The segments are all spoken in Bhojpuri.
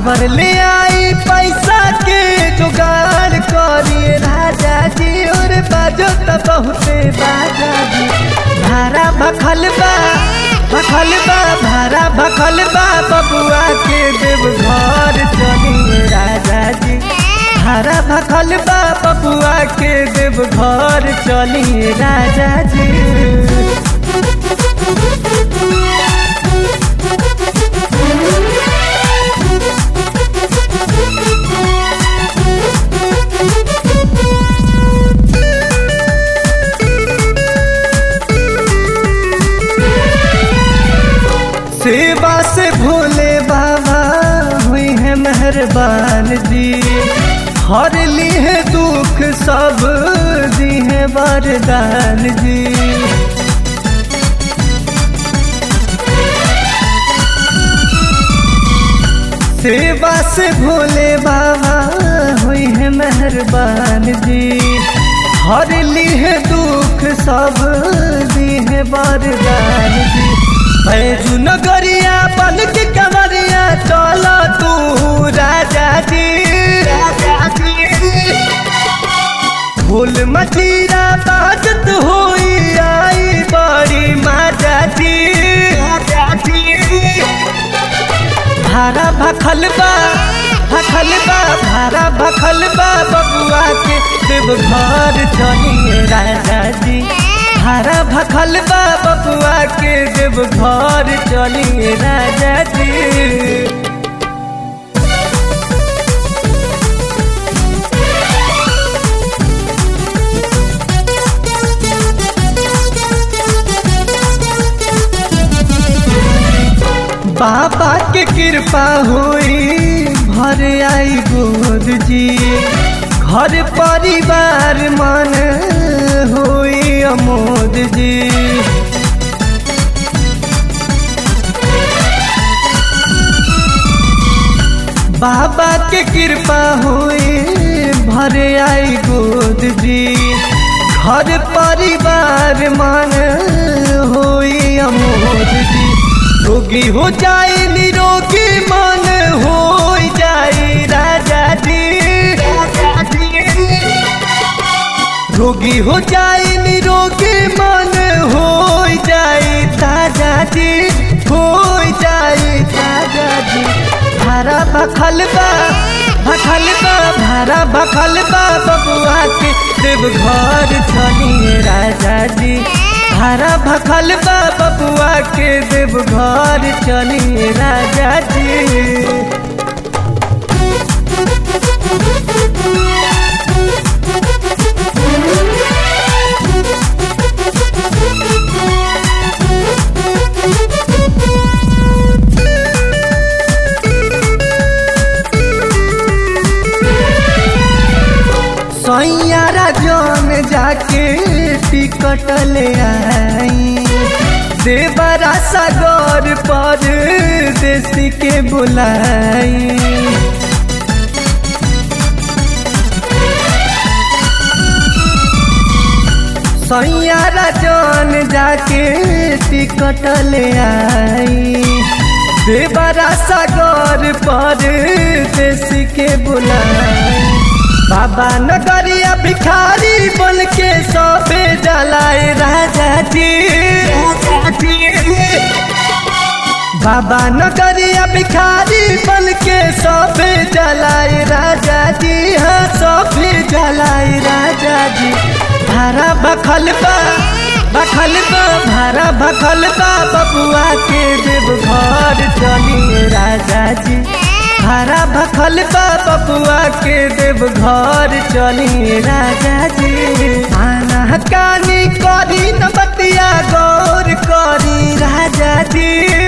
काबर ले आई पैसा के जुगाड़ करिए राजा जी और बाजो त बहुते बाजा जी भारा भखल बा भखल बा भारा भखल बा बबुआ के देव घर चलिए राजा जी भारा भखल बा बबुआ के देव घर चलिए राजा जी सेवा से भोले बाबा हुई है मेहरबान जी हर ली है दुख सब दी है वरदान जी सेवा से भोले बाबा हुई है मेहरबान जी हर ली है दुख सब दी है वरदान जी बैजू नगरिया बन के कमरिया चलो तू राजा जी फूल मचीरा बाजत होई आई बड़ी माता जी भारा भखल बा भखल बा भारा भखल बा बबुआ के देव घर चलिए राजा जी भारा भखल बा बबुआ के देव घर चलिए राजा जी बाबा के कृपा हुई भर आई गोद जी घर परिवार मन हुई अमोद जी बाबा के कृपा हुई भर आई गोद जी घर परिवार मन हुई अमोद जी रोगी हो जाए निरोगी मन हो जाए राजा जी रोगी हो जाए निरोगी मन हो जाए ताजा जी हो जाए ताजा जी भारा भखल बा भखल बा भारा भखल बा बबुआ के देव घर चलिए राजा जी भारा भखल बा बबुआ के देव घर चलिए राजा जी सैयारा जौन जाके टिकट ले आई देवरा सागर पर देसी के बुलाई सैयारा जौन जाके टिकट ले आई देवरा सागर पर देसी के बुलाई बाबा नगरिया भिखारी बोल के सबे जलाए राजा जी बाबा नगरिया भिखारी बन के सबे जलाए राजा जी हाँ सबे जलाए राजा जी भारा बखल बा बखल बा भारा बखल बा बबुआ के देव घर चलिए राजा जी भारा भखल बा बबुआ के देव घर चलिए राजा जी आना कानी करी न बतिया गौर करी राजा जी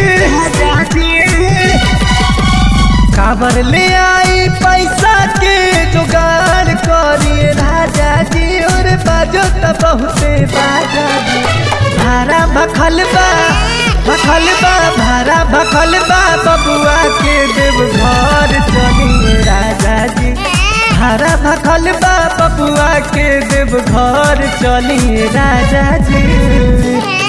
काबर ले आई पैसा के जुगाड़ करिए राजा जी और बाजो त बहुते बाजा जी भारा भखल बा भखल बा भारा भखल बा बबुआ के देव घर चलिए राजा जी भारा भखल बा बबुआ के देव घर चलिए राजा जी